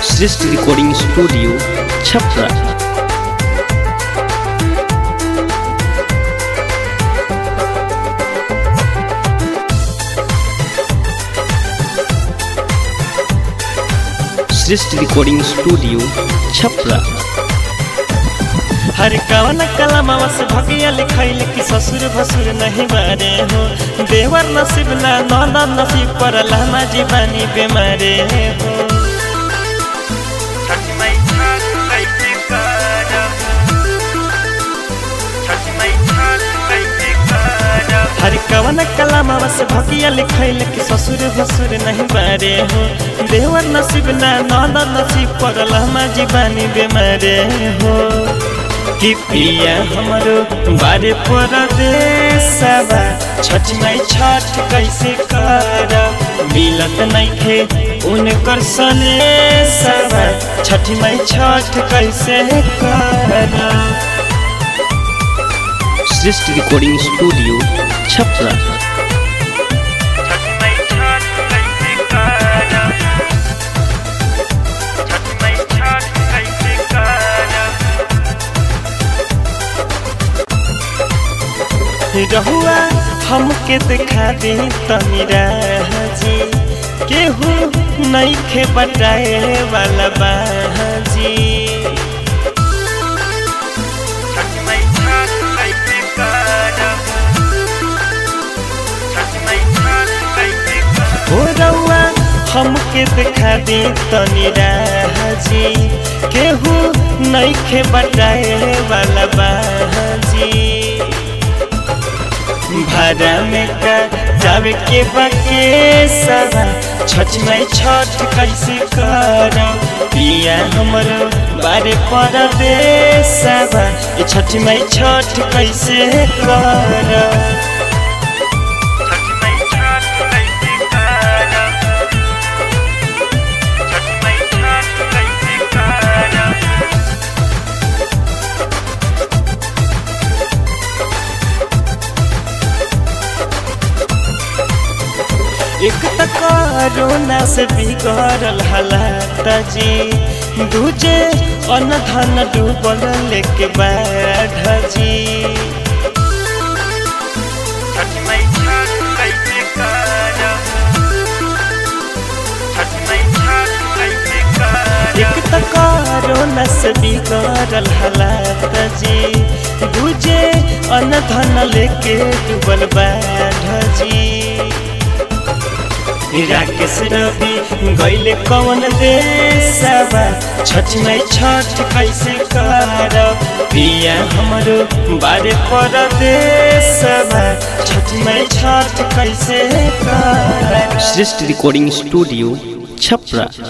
श्रेष्ठ recording studio Chhapra Shreshtha recording studio Chhapra हर कवन कलमवा से भगिया लिखैल कि ससुर भसुर नहीं बारे हो देवर नसीब ना नौना नसीब पर लहमा जीवानी बेमारे हो हर कवन कलमवा से भगिया लिखैल कि ससुर भसुर नहीं बारे हो देवर नसीब ना नौना नसीब पर लहमा जीवानी बेमारे हो कि पिया हमरो बारे पर देसबा छठ माई छठ कैसे कर मिलत नइखे उनकर सने सबा छठ माई छठ कैसे कर श्रेष्ठ रिकॉर्डिंग स्टूडियो छपरा रहुआ हमके दिखा दी तमीरा जी केहू नहीं खे बटाए वाला बाजी हो रहुआ हमके दिखा दी तमीरा जी केहू नहीं खे बटाए वाला बाजी भाड़ा में का जावे के बके सदा छठ में छठ कैसे कर पिया हमरो बारे पर दे सदा ये छठ में छठ कैसे कर एक त कोरोना से बिगड़ल हालात जी दूजे अन्न धन डूबल लेके बाढ़ जी एक त कोरोना से बिगड़ल हालात जी दूजे अन्न धन लेके डूबल बाढ़ जी राकेश रवि गैले कौन देशबा छठ में छठ कैसे कर पिया हमरो बारे पर देशबा छठ में छठ कैसे कर श्रेष्ठ रिकॉर्डिंग स्टूडियो छपरा